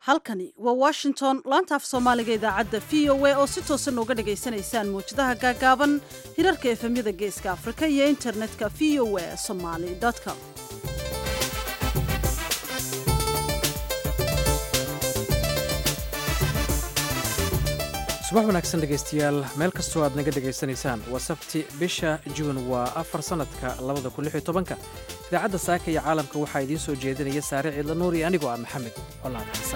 halkani waa washington laanta af soomaaliga idaacadda v o a oo si toosan nooga dhagaysanaysaan mawjadaha gaagaaban hirarka efemyada geeska afrika iyo internetka v o a somaly com subax wanaagsan dhegaystayaal meel kastoo aad naga dhegaysanaysaan waa sabti bisha juun waa afar sannadka labada kun lix iyo tobanka idaacadda saaka iyo caalamka waxaa idiin soo jeedinaya saare ciidla nuur iyo anigoo ah maxamed colaad xasan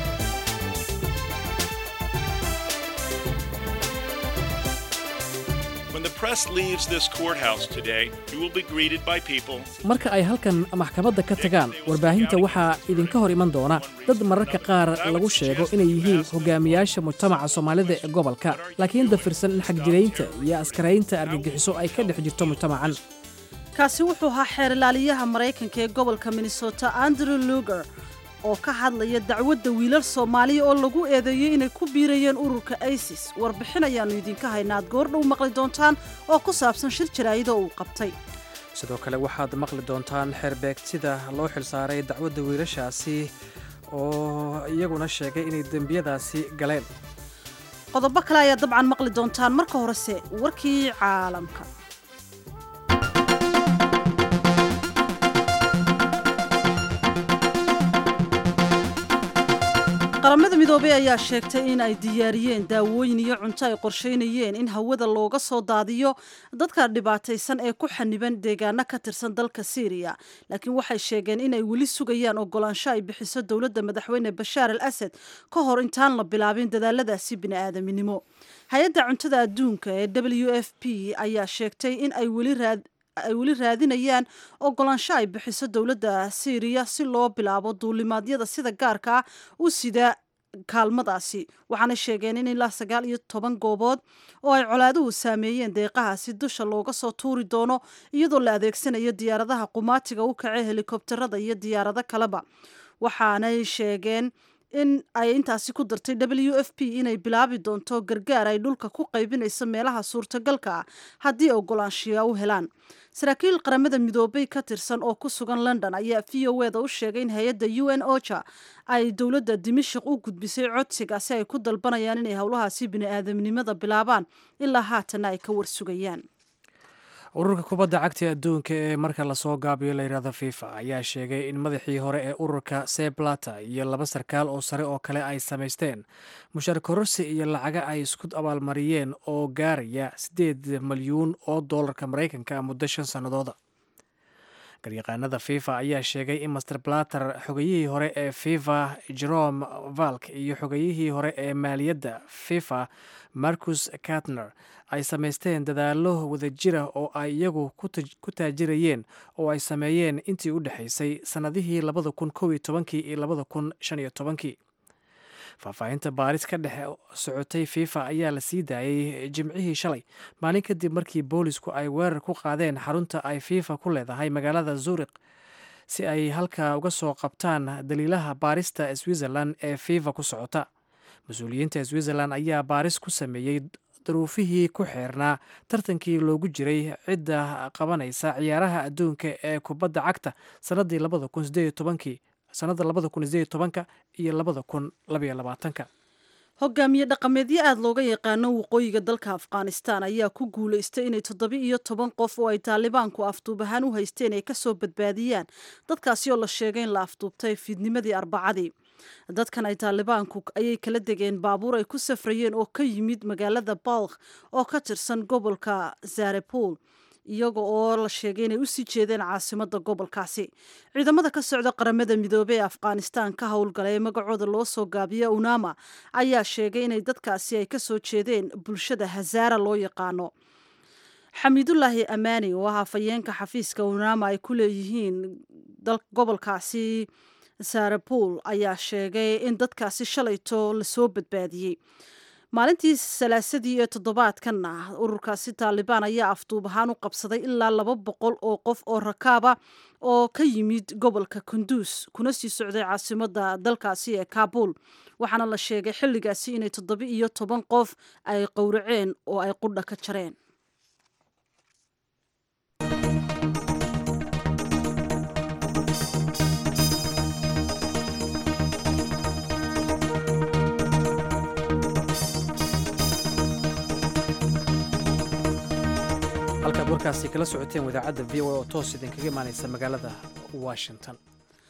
marka ay halkan maxkamadda ka tagaan warbaahinta waxaa idinka hor iman doona dad mararka qaar lagu sheego inay yihiin hogaamiyaasha mujtamaca soomaalida ee gobolka laakiin dafirsan in xagjiraynta iyo askaraynta argagixiso ay ka dhex jirto mujtamacan kaasi wuxuu ahaa xeer ilaaliyaha maraykanka ee gobolka minnesota andrew luger oo ka hadlaya dacwadda wiilal soomaaliya oo lagu eedeeyey inay ku biirayeen ururka isis warbixin ayaannu idinka haynaa ad goordhow maqli doontaan oo ku saabsan shir jaraa'ida uu qabtay sidoo kale waxaad maqli doontaan xeerbeegtida loo xilsaaray dacwadda wiilashaasi oo iyaguna sheegay inay dembiyadaasi galeen qodobo kale ayaa dabcan maqli doontaan marka horese warkii caalamka qaramada midoobey ayaa sheegtay in ay diyaariyeen daawooyin iyo cunto ay qorsheynayeen in hawada looga soo daadiyo dadka dhibaataysan ee ku xaniban deegaano ka tirsan dalka syriya laakiin waxay sheegeen inay weli sugayaan ogolaansho ay bixiso dowladda madaxweyne bashaar al asad ka hor intaan la bilaabin dadaaladaasi bini'aadaminimo hay-adda cuntada adduunka ee w f p ayaa sheegtay in ay weli raad ay weli raadinayaan ogolaansho ay bixiso dowladda syriya si loo bilaabo duulimaadyada sida gaarka ah u sida kaalmadaasi waxaana sheegeen in ilaa sagaal iyo toban goobood oo ay colaaduhu saameeyeen deeqahaasi dusha looga soo tuuri doono iyadoo la adeegsanayo diyaaradaha qumaatiga u kace helikobterada iyo diyaarado kaleba waxaanay sheegeen in ay intaasi ku dartay w f p inay bilaabi doonto gargaar ay dhulka ku qaybinayso meelaha suurtagalka ah haddii ogolaanshiya u helaan saraakiil qaramada midoobay ka tirsan oo ku sugan london ayaa v o eda u sheegay in hay-adda u n oja ay dowladda dimashik u gudbisay codsiga si ay ku dalbanayaan inay howlahaasi bini-aadamnimada bilaabaan ilaa haatanna ay ka warsugayaan ururka kubadda cagta adduunka ee marka lasoo gaabiyo layidhahdo fifa ayaa sheegay in madaxii hore ee ururka seblata iyo laba sarkaal oo sare oo kale ay samaysteen mushaar kororsi iyo lacaga ay isku abaalmariyeen oo gaaraya siddeed malyuun oo doolarka maraykanka muddo shan sannadooda garyaqaanada fifa ayaa sheegay in master blater xogayihii hore ee fifa jerome valk iyo xogayihii hore ee maaliyadda fifa marcus katner ay samaysteen dadaallo wadajira oo ay iyagu ku taajirayeen oo ay sameeyeen intii u dhexaysay sannadihii labada kun kow iyo tobankii iyo labada kun shan iyo tobankii faahfaahinta baaris ka dhex socotay fifa ayaa la sii daayey jimcihii shalay maalin kadib markii boolisku ay weerar ku qaadeen xarunta ay fifa ku leedahay magaalada zurikh si ay halkaa uga soo qabtaan daliilaha baarista switzerland ee fifa ku socota mas-uuliyiinta switzerland ayaa baaris ku sameeyey daruufihii ku xeernaa tartankii loogu jiray cidda qabanaysa ciyaaraha adduunka ee kubadda cagta sanadii labada kun sideed tobankii sanada labada kun sideed tobanka iyo labada kun labaiyo labaatanka hogaamiye dhaqameedyo aada looga yaqaano waqooyiga dalka afghanistan ayaa ku guulaystay inay toddoba iyo toban qof oo ay taalibaanku afduub ahaan u haysteen ay kasoo badbaadiyaan dadkaasi oo la sheegay in la afduubtay fiidnimadii arbacadii dadkan ay taalibaanku ayay kala degeen baabuur ay ku safrayeen oo ka yimid magaalada balkh oo ka tirsan gobolka zarepol iyaga oo la sheegay inay usii jeedeen caasimada gobolkaasi ciidamada ka socda qaramada midoobey ee afghanistan ka howlgala ee magacooda loo soo gaabiya unama ayaa sheegay inay dadkaasi ay kasoo jeedeen bulshada hazaara loo yaqaano xamiidulaahi amaani oo ah afayeenka xafiiska unama ay ku leeyihiin gobolkaasi sarapol ayaa sheegay in dadkaasi shalayto lasoo badbaadiyey maalintii salaasadii ee toddobaadkanna ururkaasi taalibaan ayaa afduub ahaan u qabsaday ilaa laba boqol oo qof oo rakaaba oo ka yimid gobolka kunduus kuna sii socday caasimada dalkaasi ee kaabul waxaana la sheegay xilligaasi inay toddoba iyo toban qof ay qowraceen oo ay qudha ka jareen warkaasi kala socoteen wadaacadda v o a oo toos idinkaga imaanaysa magaalada washington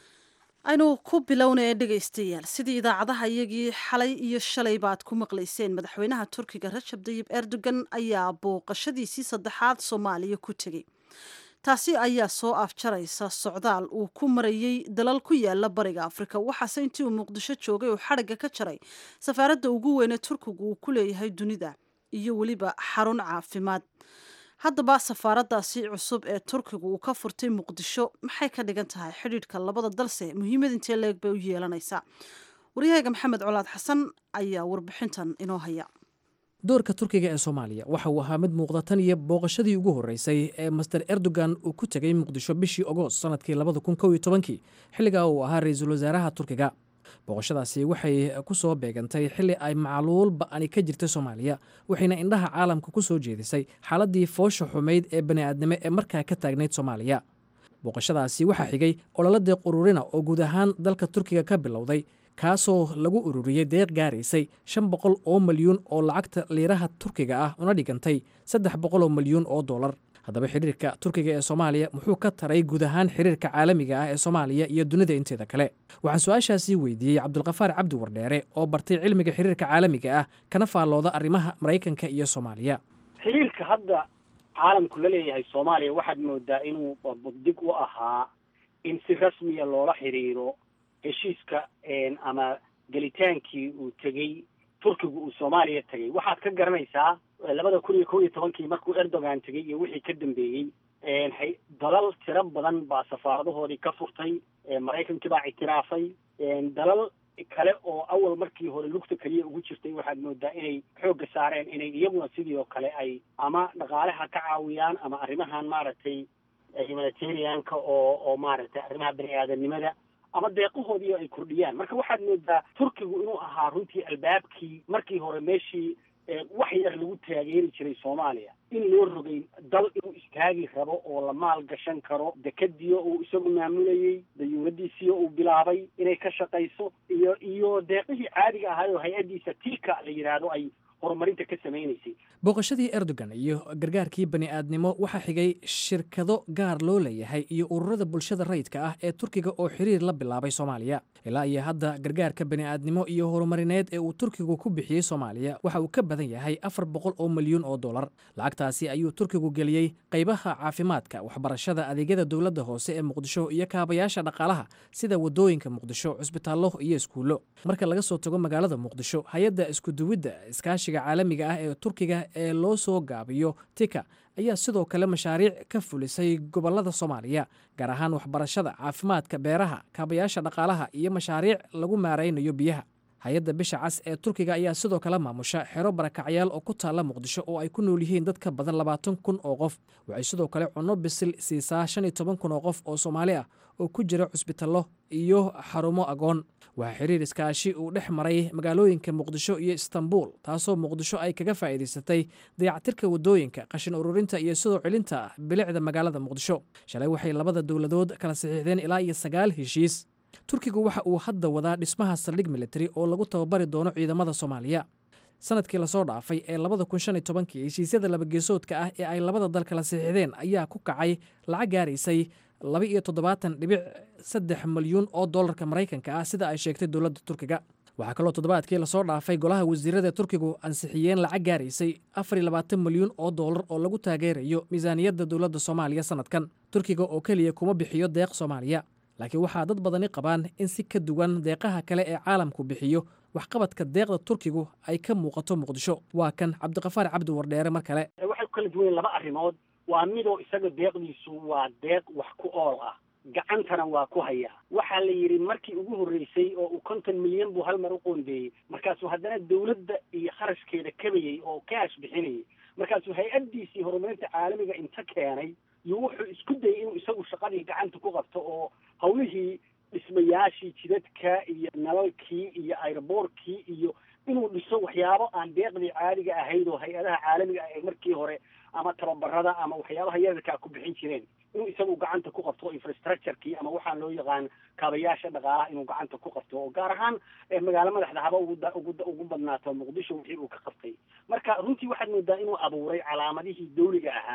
aynu ku bilownaya dhegaystayaal sidii idaacadaha iyagii xalay iyo shalay baad ku maqlayseen madaxweynaha turkiga rajab dayib erdogan ayaa booqashadiisii saddexaad soomaaliya ku tegey taasi ayaa soo afjaraysa socdaal uu ku marayey dalal ku yaala bariga afrika waxaase intii uu muqdisho joogay uu xadhigga ka jaray safaaradda ugu weyne turkigu uu ku leeyahay dunida iyo weliba xarun caafimaad haddaba safaaraddaasi cusub ee turkigu uu ka furtay muqdisho maxay ka dhigan tahay xidhiidhka labada dalse muhiimad intee leeg bay u yeelanaysaa waryahayga maxamed colaad xasan ayaa warbixintan inoo haya doorka turkiga ee soomaaliya waxa uu ahaa mid muuqda tan iyo booqashadii ugu horreysay ee master erdogan uu ku tegey muqdisho bishii ogost sannadkii labada kun kow iyo tobankii xilligaa uu ahaa ra-iisul wasaaraha turkiga booqashadaasi waxay ku soo beegantay xilli ay macluul ba'ani ka jirtay soomaaliya waxayna indhaha caalamka ku soo jeedisay xaaladdii foosha xumayd ee bani'aadnimo ee markaa ka taagnayd soomaaliya booqashadaasi waxaa xigay ololo deeq ururina oo guud ahaan dalka turkiga ka bilowday kaasoo lagu ururiyey deeq gaaraysay shan boqol oo milyuun oo lacagta liiraha turkiga ah una dhigantay saddex boqol oo milyuun oo dollar haddaba xidhiirka turkiga ee soomaaliya muxuu ka taray guud ahaan xiriirka caalamiga ah ee soomaaliya iyo dunida inteeda kale waxaan su-aashaasii weydiiyey cabdulkafaar cabdi wardheere oo bartay cilmiga xiriirka caalamiga ah kana faallooda arrimaha maraykanka iyo soomaaliya xiriirka hadda caalamku la leeyahay soomaaliya waxaad moodaa inuu buddig u ahaa in si rasmiya loola xiriiro heshiiska ama gelitaankii uu tegey turkigu uu soomaaliya tegey waxaad ka garanaysaa labada kun iyo kow iyo tobankii markuu erdogan tegey iyo wixii ka dambeeyey dalal tiro badan baa safaaradahoodii ka furtay maraykankii baa ictiraafay dalal kale oo awal markii hore lugta keliya ugu jirtay waxaad moodaa inay xoogga saareen inay iyaguna sidii oo kale ay ama dhaqaalaha ka caawiyaan ama arrimahan maaragtay humanitarianka oo oo maaragtay arrimaha bani aadanimada ama deeqahoodii ay kordhiyaan marka waxaad moodaa turkigu inuu ahaa runtii albaabkii markii hore meeshii wax yar lagu taageeri jiray soomaaliya in loo rogay dal inuu istaagi rabo oo la maal gashan karo dekadiyo uu isagu maamulayey dayuuradiisiyo uu bilaabay inay ka shaqayso iyo iyo deeqihii caadiga ahaay oo hay-addiisa tilka la yidhaahdo ay horumarinta ka samaynaysay booqashadii erdogan iyo gargaarkii bani'aadnimo waxaa xigay shirkado gaar loo leeyahay iyo ururada bulshada rayidka ah ee turkiga oo xiriir la bilaabay soomaaliya ilaa iyo hadda gargaarka bani'aadnimo iyo horumarineed ee uu turkigu ku bixiyey soomaaliya waxa uu ka badan yahay afar boqol oo milyuun oo dollar lacagtaasi ayuu turkigu geliyey qaybaha caafimaadka waxbarashada adeegyada dowladda hoose ee muqdisho iyo kaabayaasha dhaqaalaha sida wadooyinka muqdisho cusbitaallo iyo iskuullo marka laga soo tago magaalada muqdisho hay-adda iskuduwidda iskaashiga caalamiga ah ee turkiga ee loo soo gaabiyo tika ayaa sidoo kale mashaariic ka fulisay gobollada soomaaliya gaar ahaan waxbarashada caafimaadka beeraha kaabayaasha dhaqaalaha iyo mashaariic lagu maaraynayo biyaha hay-adda bisha cas ee turkiga ayaa sidoo kale maamusha xero barakacyaal oo ku taalla muqdisho oo ay ku nool yihiin dad ka badan labaatan kun oo qof waxay sidoo kale cunno bisil siisaa shan iyo toban kun oo qof oo soomaali ah oo ku jira cusbitallo iyo xarumo agoon waxaa xiriir iskaashi uu dhex maray magaalooyinka muqdisho iyo istanbul taasoo muqdisho ay kaga faa'iidaysatay dayactirka waddooyinka qashin ururinta iyo sidoo celinta bilicda magaalada muqdisho shalay waxay labada dowladood kala saxiixdeen ilaa iyo sagaal heshiis turkigu waxa uu hadda wadaa dhismaha saldhig militari oo lagu tababari doono ciidamada soomaaliya sanadkii lasoo dhaafay ee labada kun shan iyo tobankii heshiisyada labageesoodka ah ee ay labada dal kala saxiixdeen ayaa ku kacay lacag gaaraysay laba iyo toddobaatan dhibic saddex milyuun oo dollarka maraykanka ah sida ay sheegtay dowladda turkiga waxaa kaloo toddobaadkii lasoo dhaafay golaha wasiirada turkigu ansixiyeen lacag gaaraysay afar iyo labaatan milyuun oo dollar oo lagu taageerayo miisaaniyadda dowladda soomaaliya sanadkan turkiga oo keliya kuma bixiyo deeq soomaaliya laakiin waxaa dad badani qabaan in si ka duwan deeqaha kale ee caalamku bixiyo waxqabadka deeqda turkigu ay ka muuqato muqdisho waa kan cabdiqafaar cabdi wardheere mar kale waxay ku kala duwan laba arrimood waa midoo isaga deeqdiisu waa deeq wax ku ool ah gacantana waa ku hayaa waxaa la yidhi markii ugu horreysay oo uu konton milyan buu hal mar u qoondeeyey markaasuu haddana dawladda iyo kharashkeeda kabayey oo kaash bixinayay markaasuu hay-addiisii horumarinta caalamiga inta keenay iyo wuxuu isku dayay inuu isagu shaqadii gacanta ku qabto oo hawlihii dhismayaashii jidadka iyo nalalkii iyo airboortkii iyo inuu dhiso waxyaabo aan deeqdii caadiga ahayd oo hay-adaha caalamiga ah ee markii hore ama tababarada ama waxyaabaha yararkaa ku bixin jireen inuu isagu gacanta ku qabto infrastructurekii ama waxaan loo yaqaan kaabayaasha dhaqaalaha inuu gacanta ku qabto oo gaar ahaan magaalo madaxda haba ugu ugu badnaato muqdisho wixii uu ka qabtay marka runtii waxaad moodaa inuu abuuray calaamadihii dawliga ahaa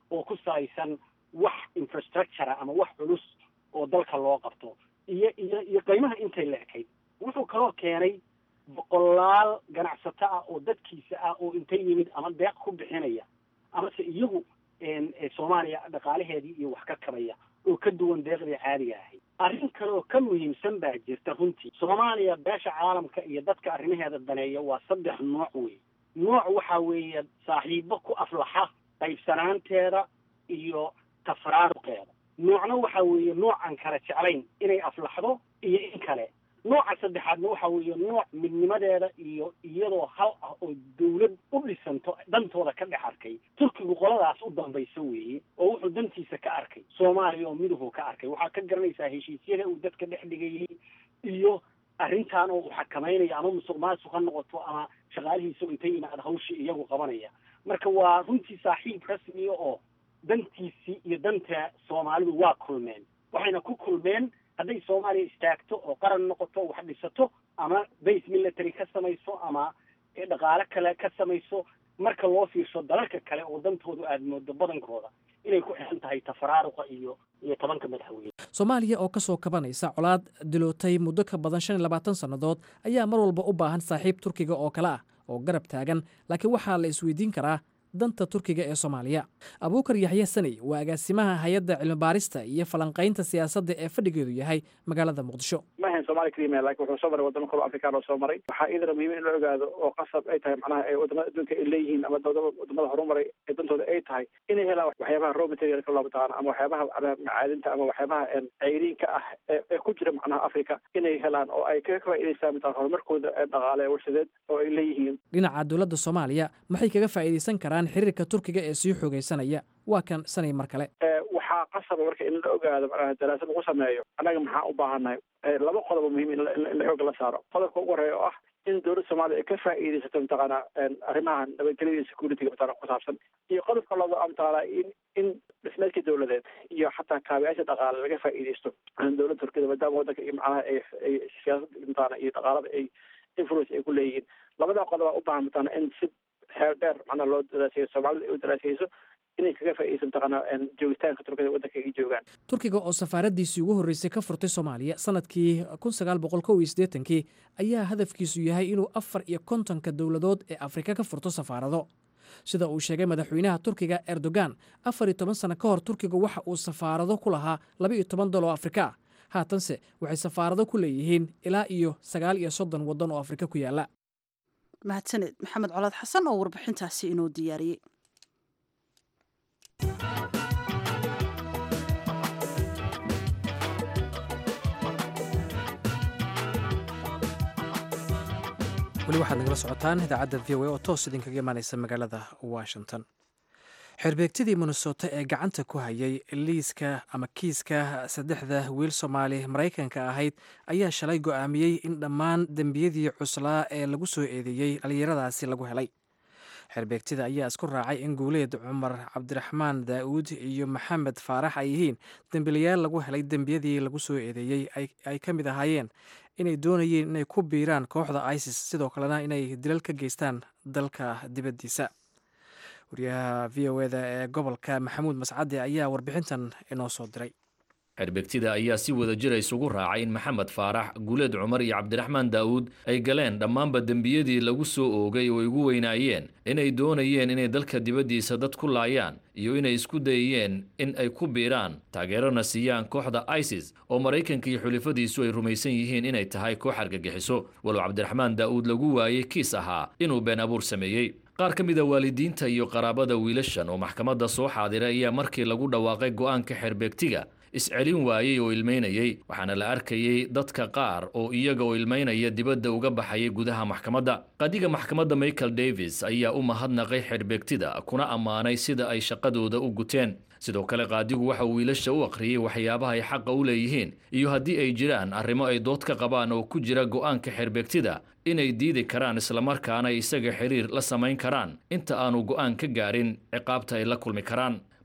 oo ku salaysan wax infrastructure ama wax culus oo dalka loo qabto iyo iyo iyo qiimaha intay la ekayd wuxuu kaloo keenay boqolaal ganacsato ah oo dadkiisa ah oo intay yimid ama deeq ku bixinaya amase iyagu soomaaliya dhaqaalaheedii iyo wax ka kabaya oo ka duwan deeqdii caadiga ahayd arrin kale oo ka muhiimsan baa jirta runtii soomaaliya beesha caalamka iyo dadka arrimaheeda daneeya waa saddex nooc wey nooc waxa weeye saaxiibo ku aflaxa qaybsanaanteeda iyo tafraaruqeeda noocna waxa weeye nooc aan kala jeclayn inay aflaxdo iyo in kale nooca saddexaadna waxa weeye nooc midnimadeeda iyo iyadoo hal ah oo dawlad u dhisanto dantooda ka dhex arkay turkigu qoladaas u dambaysa weeye oo wuxuu dantiisa ka arkay soomaaliya oo miduhu ka arkay waxaa ka garanaysaa heshiisyada uu dadka dhex dhigayay iyo arrintan oo uu xakamaynayo ama musuq maasuq ha noqoto ama shaqaalihiisa intay yimaad hawshii iyagu qabanaya marka waa runtii saaxiib rasmiya oo dantiisii iyo danta soomaalidu waa kulmeen waxayna ku kulmeen hadday soomaaliya istaagto oo qaran noqoto wax dhisato ama base military ka samayso ama dhaqaale kale ka samayso marka loo fiirsho dalalka kale oo dantoodu aada moodo badankooda inay ku xiran tahay tafaraaruqa iyo iyo tobanka madaxweyne soomaaliya oo ka soo kabanaysa colaad dilootay muddo ka badan shan iyo labaatan sannadood ayaa mar walba u baahan saaxiib turkiga oo kale ah oo garab taagan laakiin waxaa la isweydiin karaa danta turkiga ee soomaaliya abuukar yaxya saney waa agaasimaha hay-adda cilmibaarista iyo falanqaynta siyaasadda ee fadhigeedu yahay magaalada muqdisho ma ahayn somalia kelima lakin wuxuu soo maray wadamo kalo afrikaan oo soo maray waxaa idana muhiim in la ogaado oo qasab ay tahay macnaha ee wadamada adduunka ay leeyihiin ama wadamada horumaray ee dantooda ay tahay inay helaan waxyaabaha raw materialka loo mataqaano ama waxyaabaha macaadinta ama waxyaabaha ceyriinka ah ee ku jira macnaha africa inay helaan oo ay ka faa'idaystaan mataa horumarkooda dhaqaale ee warshadeed oo ay leeyihiin dhinaca dowladda soomaaliya maxay kaga faa'iidaysan karaan xiriirka turkiga ee sii xoogaysanaya waa kan sanay mar kale waxaa qasaba marka in la ogaado macnaha daraasad lagu sameeyo annaga maxaa u baahannahay laba qodobo muhiim in la xooga la saaro qodobka ugu horeeya oo ah in dowladda soomaaliya ay ka faa'iidaysato mataqaana arrimaha nabadgelyada iyo security-ga mataqana ku saabsan iyo qodobka laba a mataqaana in in dhismeedka dowladeed iyo xataa kaabiyaasha dhaqaale laga faa'iidaysto dowladda turkiyada maadaama waddanka iyo macnaha ay ay siyaasada mataqaana iyo dhaqaalada ay influence ay ku leeyihiin labadaa qodob a u baahan mataqaana in si xeel dheer macnaha loo daraaseeyo soomaalida ay u daraaseyso inay kaga faa'iidaysan mataqaana joogitaanka turkiyada waddanka ay joogaan turkiga oo safaaradiisii ugu horreysay ka furtay soomaaliya sanadkii kun sagaal boqol kow iyo siddeetankii ayaa hadafkiisu yahay inuu afar iyo kontonka dowladood ee afrika ka furto safaarado sida uu sheegay madaxweynaha turkiga erdogan afar iyo toban sano ka hor turkiga waxa uu safaarado ku lahaa laba iyo toban dal oo afrika ah haatanse waxay safaarado ku leeyihiin ilaa iyo sagaal iyo soddon waddan oo afrika ku yaalla mahadsaned maxamed colaad xasan oo warbixintaasi inoo diyaariyey weli waxaad nagala socotaan idaacadda v o a oo toos idinkaga imaaneysa magaalada washington xerbeegtidii minnesota ee gacanta ku hayay liiska ama kiiska saddexda wiil soomaali maraykanka ahayd ayaa shalay go'aamiyey in dhammaan dembiyadii cuslaa ee lagu soo eedeeyey dhallinyaradaasi lagu helay xerbeegtida ayaa isku raacay in guuleed cumar cabdiraxmaan daa'uud iyo maxamed faarax ay yihiin dembilayaal lagu helay dembiyadii lagu soo eedeeyey ay ka mid ahaayeen inay doonayeen inay ku biiraan kooxda isis sidoo kalena inay dilal ka geystaan dalka dibaddiisa wariyaha v o eda ee gobolka maxamuud mascade ayaa warbixintan inoo soo diray xerbegtida ayaa si wada jira isugu raacay in maxamed faarax guuleed cumar iyo cabdiraxmaan daa'uud ay galeen dhammaanba dembiyadii lagu soo oogay oo ay ugu weynaayeen inay doonayeen inay dalka dibaddiisa dad ku laayaan iyo inay isku dayayeen in ay ku biiraan taageerona siiyaan kooxda isis oo maraykanka iyo xulifadiisu ay rumaysan yihiin inay tahay koox argagixiso walow cabdiraxmaan daa'uud lagu waayey kiis ahaa inuu been abuur sameeyey qaar ka mid a waalidiinta iyo qaraabada wiilashan oo maxkamadda soo xaadiray ayaa markii lagu dhawaaqay go'aanka xerbeegtiga iscelin waayey oo ilmaynayey waxaana la arkayey dadka qaar oo iyaga oo ilmaynaya dibadda uga baxayay gudaha maxkamadda qadiga maxkamadda michael davis ayaa u mahadnaqay xerbeegtida kuna ammaanay sida ay shaqadooda u guteen sidoo kale qaadigu waxa uu wiilasha u akhriyey waxyaabaha ay xaqa u leeyihiin iyo haddii ay jiraan arrimo ay dood ka qabaan oo ku jira go'aanka xerbeegtida inay diidi karaan islamarkaana isaga xiriir la samayn karaan inta aanu go'aan ka gaarin ciqaabta ay la kulmi karaan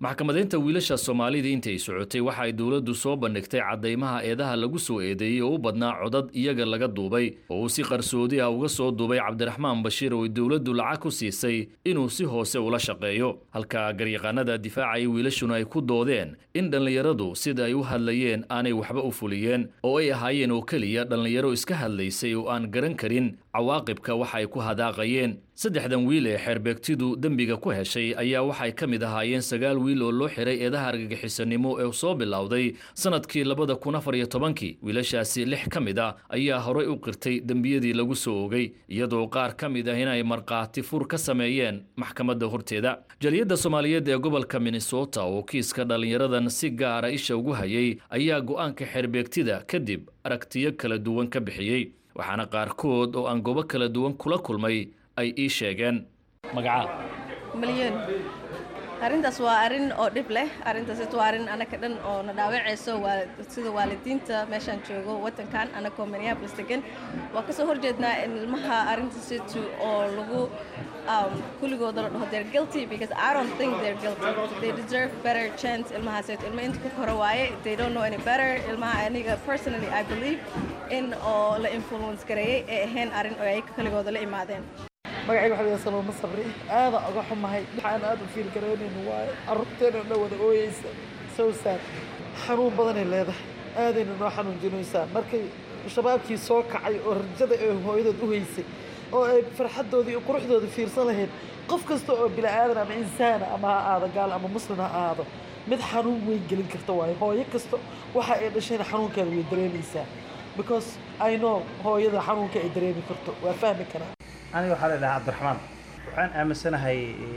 maxkamadaynta wiilasha soomaalida intay socotay waxa ay dowladdu soo bandhigtay caddaymaha eedaha lagu soo eedeeyey oo u badnaa codad iyaga laga duubay oo uu si qarsoodi ah uga soo duubay cabdiraxmaan bashiir oo ay dowladdu lacag ku siisay inuu si hoose ula shaqeeyo halka garyaqaanada difaacaya wiilashuna ay ku doodeen in dhallinyaradu sida ay u hadlayeen aanay waxba u fuliyeen oo ay ahaayeen oo keliya dhallinyaro iska hadlaysay oo aan garan karin cawaaqibka waxa ay ku hadaaqayeen saddexdan wiil ee xeerbeegtidu dembiga ku heshay ayaa waxay ka mid ahaayeen sagaal wiil oo loo xiray eedaha argagixisanimo ee soo bilowday sanadkii labada kun afar iyo tobankii wiilashaasi lix ka mid a ayaa horay u qirtay dembiyadii lagu soo ogay iyadoo qaar ka mid ah inay markhaati fur ka sameeyeen maxkamadda horteeda jaliyadda soomaaliyeed ee gobolka minnesota oo kiiska dhallinyaradan si gaara isha ugu hayay ayaa go'aanka xeerbeegtida kadib aragtiyo kala duwan ka bixiyey waxaana qaarkood oo aan goobo kala duwan kula kulmay ay ii sheegeen magacaa malyan arrintaas waa arrin oo dhib leh arrintaas waa arrin anaka dhan oo na dhaawacayso sida waalidiinta meeshaan joogo wadankan anakoo minneapolis degan waa kasoo horjeednaa in ilmaha arrintaasitu oo lagu kuligooda la dhaho they're guilty because I don't think they're guilty they deserve better chance ilmahaaseetu ilma inta ku koro waaye they don't know any better ilmaha aniga personally I believe in oo la influence gareeyey ee ahayn arrin oo ay kaligooda la imaadeen magacayga waxa la salooma sabri aada uga xumahay waxaan aada u fiil garoonayno waayo carruurteena oo dhan wada ooyeysa so sad xanuun badanay leedahay aadayna noo xanuunjinaysaa markay shabaabkii soo kacay oo rajada ee hooyadood u haysay oo ay farxaddoodii iyo quruxdooda fiirsan lahayd qof kasta oo bila'aadan ama insaana ama ha aado gaal ama muslim ha aado mid xanuun weyn gelin karta waayo hooyo kasta waxa ay dhashayna xanuunkeeda way dareemaysaa because I know hooyada xanuunka ay dareemi karto waa fahmi karaa aniga waxaa la idhahaa cabdiraxmaan waxaan aaminsanahay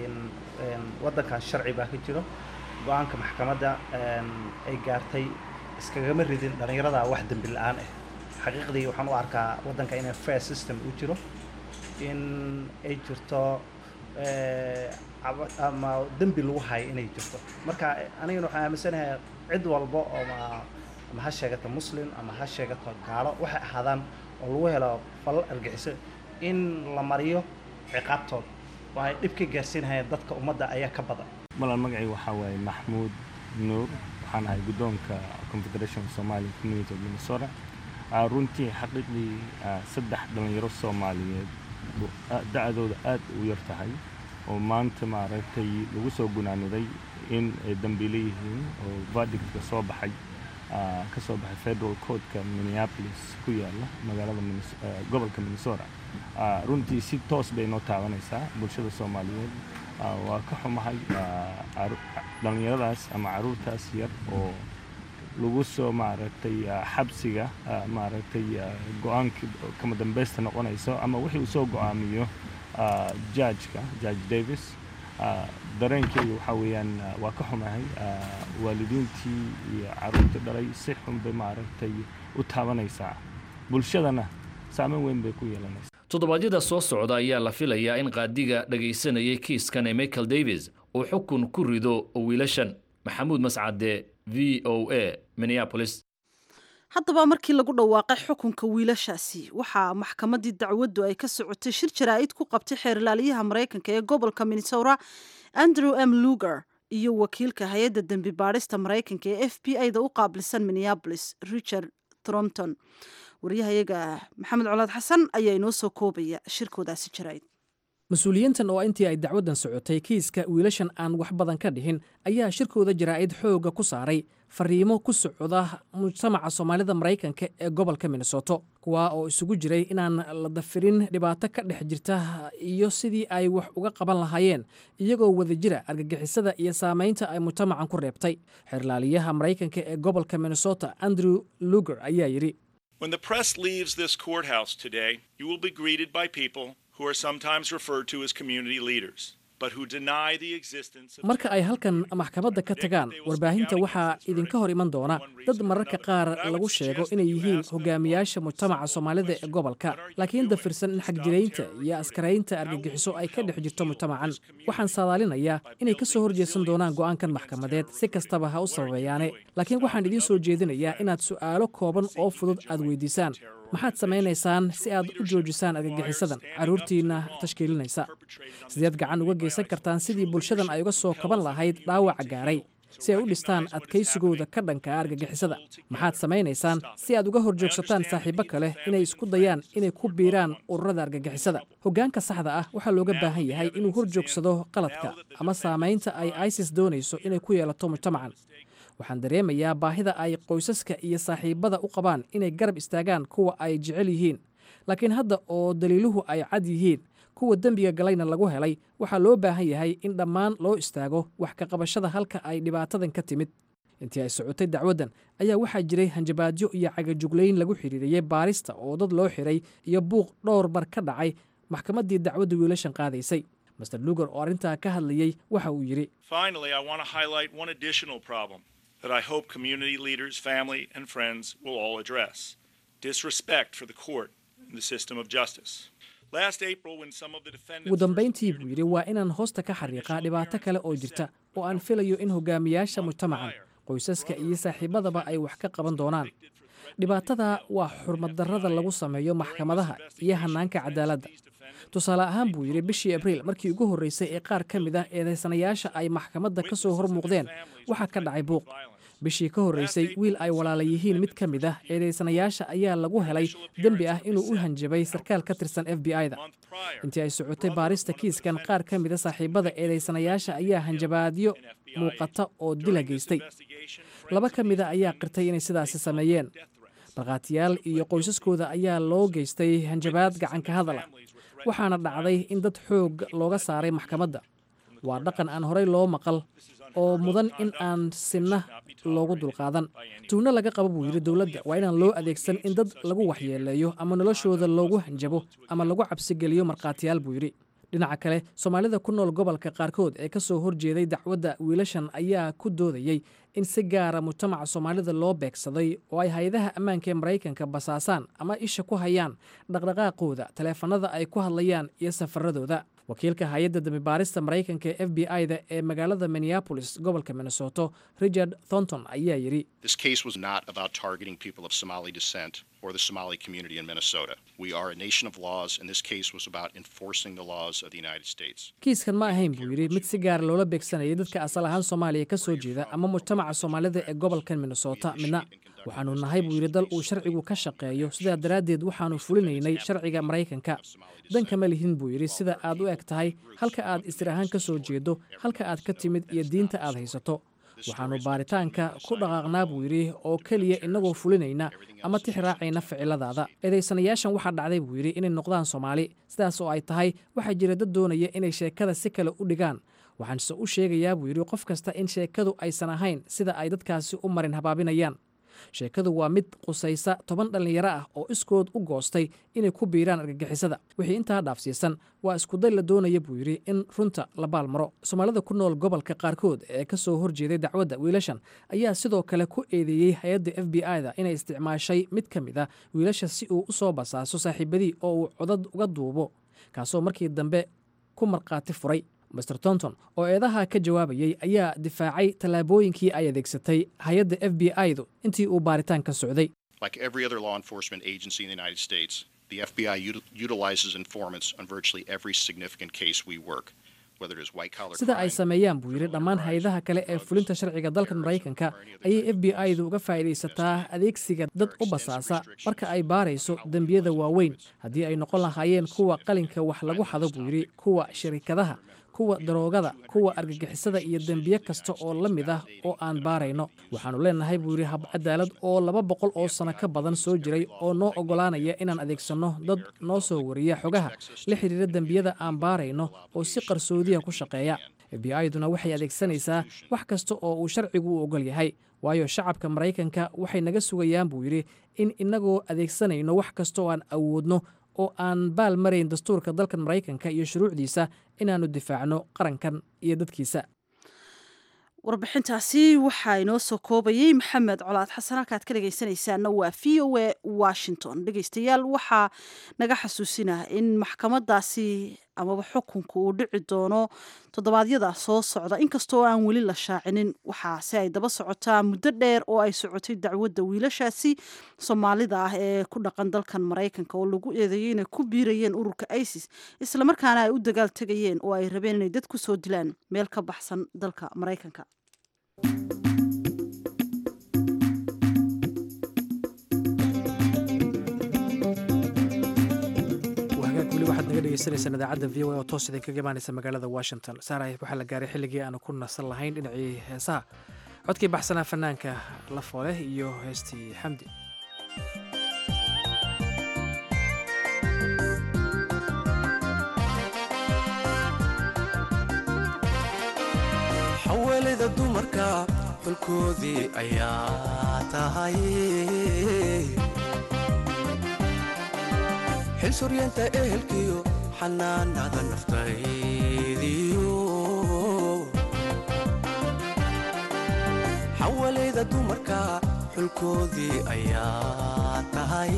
waddankan sharci baa ka jiro go-aanka maxkamadda ay gaartay iskagama ridin dhallinyarada wax dembi la-aan ah xaqiiqdii waxaan u arkaa waddanka inay fair system u jiro in ay jirto ama dembi lagu hayo inay jirto marka anigana waxaan aaminsanahay cid walba oo ama ha sheegato muslim ama ha sheegato gaalo waxay ahaadaan oo lagu helo falal argixiso in la mariyo ciqaabtooda oo ay dhib ka gaarsiinayaan dadka ummadda ayaa ka badan malan magacii waxaa waaye maxmuud nuur waxaan ahay guddoonka confederation somali community of minnesota runtii xaqiiqdii saddex dhallinyaro soomaaliyeed da-dooda aad u yar tahay oo maanta maaragtay lagu soo gunaaniday in ay dambiile yihiin oo verdictka soo baxay ka soo baxay federal courtka minneapolis ku yaala magaalada gobolka minnesota runtii si toos bay noo taabanaysaa bulshada soomaaliyeed waa ka xumahay dhallinyaradaas ama caruurtaas yar oo lagu soo maaragtay xabsiga maaragtay go-aanka kama dambaysta noqonayso ama wixii uu soo go-aamiyo jajka judge davis dareenkeyga waxaa weeyaan waa ka xumahay waalidiintii iyo caruurtii dhalay si xun bay maaragtay u taabanaysaa bulshadana saameyn weyn bay ku yeelanaysaa toddobaadyada soo socda ayaa la filayaa in qaadiga dhagaysanayay kiiskan ee michael davis uu xukun ku rido wiilashan maxamuud mascade v o a minneapolis haddaba markii lagu dhawaaqay xukunka wiilashaasi waxaa maxkamaddii dacwaddu ay ka socotay shir jaraa'id ku qabtay xeerlaaliyaha maraykanka ee gobolka minnesota andrew m luger iyo wakiilka hay-adda dembi baadhista maraykanka ee f b i-da u qaabilsan minneapolis richard thrompton waryahayaga maxamed colaad xasan ayaa inoo soo koobaya shirkoodaasi jaraa'id mas-uuliyiintan oo intii ay dacwaddan socotay kiiska wiilashan aan wax badan ka dhihin ayaa shirkooda jaraa'id xoogga ku saaray fariimo ku socda mujtamaca soomaalida maraykanka ee gobolka minnesoto kuwaa oo isugu jiray inaan la dafirin dhibaato ka dhex jirta iyo sidii ay wax uga qaban lahaayeen iyagoo wada jira argagixisada iyo saamaynta ay mujtamacan ku reebtay xeerlaaliyaha maraykanka ee gobolka minnesota andrew luger ayaa yidhi When the press leaves this courthouse today, you will be greeted by people who are sometimes referred to as community leaders, but who deny the existence of marka ay halkan maxkamadda ka tagaan warbaahinta waxaa idinka hor iman doona dad mararka qaar lagu sheego inay yihiin hogaamiyaasha mujtamaca soomaalida ee gobolka laakiin dafirsan in xagjiraynta iyo askaraynta argagixiso ay ka dhex jirto mujtamacan waxaan saadaalinayaa inay ka soo horjeesan doonaan go'aankan maxkamadeed si kastaba ha u sababeeyaane laakiin waxaan idiin soo jeedinayaa inaad su'aalo kooban oo fudud aad weydiisaan maxaad samaynaysaan si aad u joojisaan argagixisadan carruurtiinna tashkiilinaysa sideed gacan uga geysan kartaan sidii bulshadan ay uga soo kaban lahayd dhaawaca gaaray si ay u dhistaan adkaysigooda ka dhanka argagixisada maxaad samaynaysaan si aad uga hor joogsataan saaxiibo kale inay isku dayaan inay ku biiraan ururada argagixisada hoggaanka saxda ah waxaa looga baahan yahay inuu hor joogsado qaladka ama saamaynta ay isis doonayso inay ku yeelato mujtamacan waxaan dareemayaa baahida ay qoysaska iyo saaxiibada u qabaan inay garab istaagaan kuwa ay jecel yihiin laakiin hadda oo daliiluhu ay cad yihiin kuwa dembiga galayna lagu helay waxaa loo baahan yahay in dhammaan loo istaago wax ka qabashada halka ay dhibaatadan ka timid intii ay socotay dacwaddan ayaa waxaa jiray hanjabaadyo iyo cagajuglayn lagu xidhiiriyey baarista oo dad loo xiray iyo buuq dhowr bar ka dhacay maxkamaddii dacwadda wiilashan qaadaysay master lugar oo arrintaa ka hadlayey waxa uu yidhi Finally, I want to highlight one additional problem that I hope community leaders, family, and friends will all address disrespect for the court and the system of justice. Last April, when some of the defendants. ugu dambayntii buu yidhi waa inaan hoosta ka xariiqaa dhibaato kale oo jirta oo aan filayo in hogaamiyaasha mujtamacan qoysaska iyo saaxiibadaba ay wax ka qaban doonaan dhibaatada waa xurmaddarrada lagu sameeyo maxkamadaha iyo hannaanka cadaaladda tusaale ahaan buu yidhi bishii abriil markii ugu horreysay ee qaar ka mid ah eedaysanayaasha ay maxkamadda ka soo hor muuqdeen waxaa ka dhacay buuq bishii ka horreysay wiil ay walaala yihiin mid ka mid ah eedaysanayaasha ayaa lagu helay dembi ah inuu u hanjabay sarkaal ka tirsan f b i-da intii ay socotay baarista kiiskan qaar ka mida saaxiibada eedaysanayaasha ayaa hanjabaadyo muuqata oo dila geystay laba ka mida ayaa qirtay inay sidaasi sameeyeen markhaatiyaal iyo qoysaskooda ayaa loo geystay hanjabaad gacanka hadala waxaana dhacday in dad xoog looga saaray maxkamadda waa dhaqan aan horey loo maqal oo mudan in aan sinna loogu dulqaadan tuugno laga qaba buu yidhi dowladda waa inaan loo adeegsan in dad lagu waxyeeleeyo ama noloshooda loogu hanjabo ama lagu cabsigeliyo markhaatiyaal buu yidhi dhinaca kale soomaalida ku nool gobolka qaarkood ee ka soo horjeeday dacwadda wiilashan ayaa ku doodayey in si gaara mujtamaca soomaalida loo beegsaday oo ay hay-adaha ammaanka ee maraykanka basaasaan ama isha ku hayaan dhaqdhaqaaqooda taleefanada ay ku hadlayaan iyo safaradooda wakiilka hay-adda dambibaarista maraykanka ee f b i-da ee magaalada minneapolis gobolka minnesoto richard thornton ayaa yidhi This case was not about targeting people of Somali descent or the Somali community in Minnesota. We are a nation of laws, and this case was about enforcing the laws of the United States. kiiskan ma ahayn buu yidhi mid si gaara loola beegsanayay dadka asal ahaan soomaaliya ka soo jeeda ama mujtamaca soomaalida ee gobolkan minnesota midna waxaanu nahay buu yidhi dal uu sharcigu ka shaqeeyo sidaa daraaddeed waxaanu fulinaynay sharciga maraykanka danka ma lihin buu yidhi sida aad u eg tahay halka aad istir ahaan ka soo jeedo halka aad ka timid iyo diinta aad haysato waxaannu baaritaanka ku dhaqaaqnaa buu yidhi oo keliya innagoo fulinayna ama tix raacayna ficiladaada eedaysanayaashan waxaa dhacday buu yidhi inay noqdaan soomaali sidaas oo ay tahay waxaa jira dad doonaya inay sheekada si kale u dhigaan waxaanse u sheegayaa buu yidhi qof kasta in sheekadu aysan ahayn sida ay dadkaasi u marin habaabinayaan sheekadu waa mid qusaysa toban dhallinyaro ah oo iskood u goostay inay ku biiraan argagixisada wixii intaa dhaafsiisan waa iskuday la doonaya buu yidhi in runta la baalmaro soomaalida ku nool gobolka qaarkood ee ka soo horjeeday dacwadda wiilashan ayaa sidoo kale ku eedeeyey hay-adda f b i-da inay isticmaashay mid ka mid a wiilasha si uu u soo basaaso saaxiibadii oo uu codad uga duubo kaasoo markii dambe ku markhaati furay master tonton oo eedaha ka jawaabayey ayaa difaacay tallaabooyinkii ay adeegsatay hay-adda f b i-du intii uu baaritaanka socday Like every other law enforcement agency in the United States, the FBI util- utilizes informants on virtually every significant case we work, whether it is white collar sida ay crime, sameeyaan buu yidhi dhammaan hay-adaha kale ee fulinta sharciga dalkan maraykanka ayay f b i-du uga faa'iidaysataa adeegsiga dad u basaasa marka ay baarayso dembiyada waaweyn haddii ay noqon lahaayeen kuwa qalinka wax lagu xado buu yidhi kuwa shirikadaha kuwa daroogada kuwa argagixisada iyo dembiye kasta oo la mid ah oo aan baarayno waxaannu leenahay buu yidhi hab cadaalad oo laba boqol oo sano ka badan soo jiray oo noo oggolaanaya inaan adeegsanno dad noo soo wariya xogaha la xidhiira dembiyada aan baarayno oo si qarsoodiya ku shaqeeya f b i-duna waxay adeegsanaysaa wax kasta oo uu sharcigu u oggol yahay waayo shacabka maraykanka waxay naga sugayaan buu yidhi in innagoo adeegsanayno wax kasta oo aan awoodno oo aan baal marayn dastuurka dalkan maraykanka iyo shuruucdiisa inaannu difaacno qarankan iyo dadkiisa warbixintaasi waxaa inoo soo koobayey maxamed colaad xasan halkaad ka dhegaysanaysaana waa v o a washington dhegaystayaal waxaa naga xasuusinah in maxkamadaasi amaba xukunka uu dhici doono toddobaadyada soo socda inkastoo aan weli la shaacinin waxaase ay daba socotaa muddo dheer oo ay socotay dacwadda wiilashaasi soomaalida ah ee ku dhaqan dalkan maraykanka oo lagu eedeeyey inay ku biirayeen ururka isis islamarkaana ay u dagaal tegayeen oo ay rabeen inay dad ku soo dilaan meel ka baxsan dalka maraykanka weli waxaad naga dhegeysaneysaan idaacadda v o a oo toos idinkaga imaaneysa magaalada washington saarahay waxaa la gaaray xilligii aanu ku nasan lahayn dhinacii heesaha codkii baxsanaa fanaanka la fooleh iyo heestii xamdi xawalida dumarka xulkoodii ayaa tahay xil suryeenta ehelkiyo xanaanada naftaydiyo xawalayda dumarka xulkoodii ayaa tahay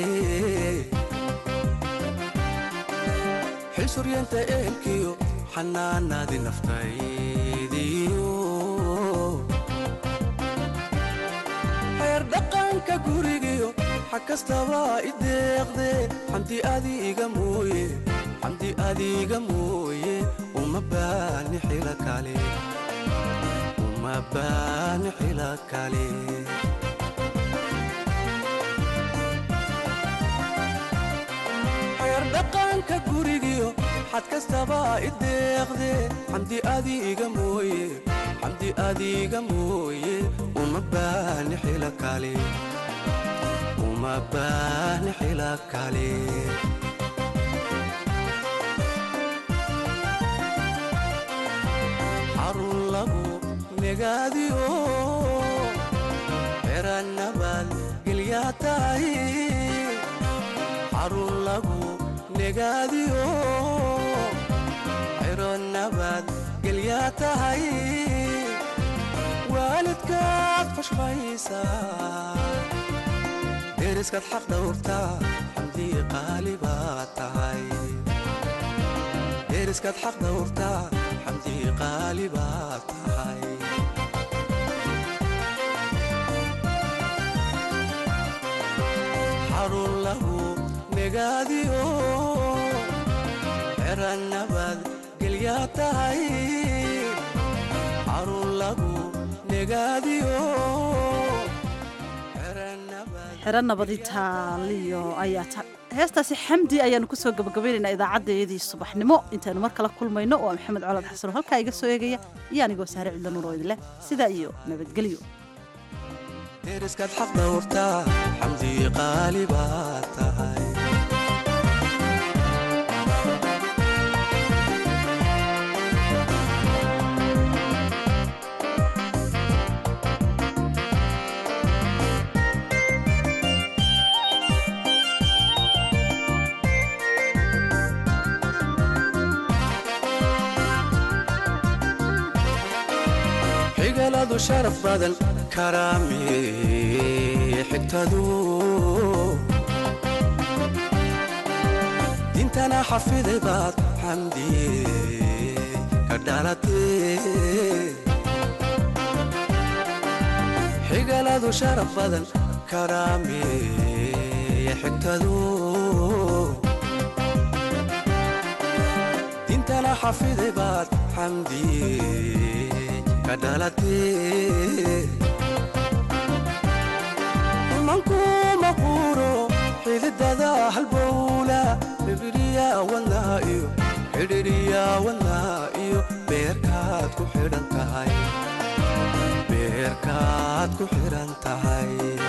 xil suryeenta ehelkiyo xanaanadii naftaydiyo xeer dhaqanka gurigiyo xag kastaba i deeqde xamdi adiga mooye xamdi adiga mooye uma baani xila kale uma baani xila kale xeer dhaqanka gurigiyo xad kastaba i deeqde xamdi adiga mooye xamdi adiga mooye uma baani xila kale uma baani xila kale xarun lagu negaadiyo xera nabad gelyaa tahay xarun lagu negaadiyo xero nabad gelyaa tahay waalidkaad fashmaysaa deriskaad xaq dhowrtaa xamdii qaali baad tahay deriskaad xaq dhowrtaa xamdii qaali baad tahay xarun lahu negaadiyo xera nabad gelyaa tahay xarun lagu negaadiyo xero nabadi taaliyo ayaa heestaasi xamdi ayaanu kusoo gabagabaynaynaa idaacaddayadii subaxnimo intaynu mar kala kulmayno waa maxamed colad xasan oo halkaa iga soo eegaya iyo anigoo saare cidla nuur oo idinleh sidaa iyo nabadgelyo deriskaad xaq dhowrtaa xamdii qaali baad tahay xigaladu sharaf badan karaami xigtadu dintana xafiday baad xamdiye ka dhalatee xigaladu sharaf badan karaami xigtadu dintana xafiday baad xamdiye manku maquuro xididada halbowla bibiriya wadnaa iyo xidhiriya wadnaa iyo beerkaad ku xidhan tahay beerkaad ku xidhan tahay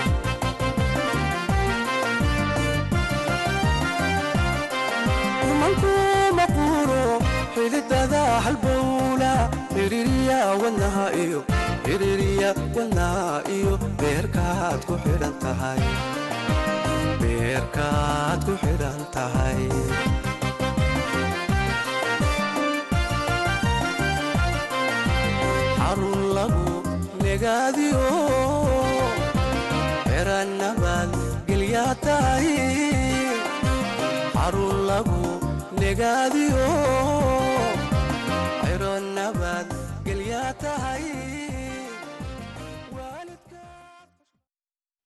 manku maquuro xididada halbowla xidhiriya wadnaha iyo xidhiriya wadnaha iyo beerkaad ku xidhan tahay beerkaad ku xidhan tahay xarun lagu negaadiyo xera nabad gelyaa tahay xarun lagu negaadiyo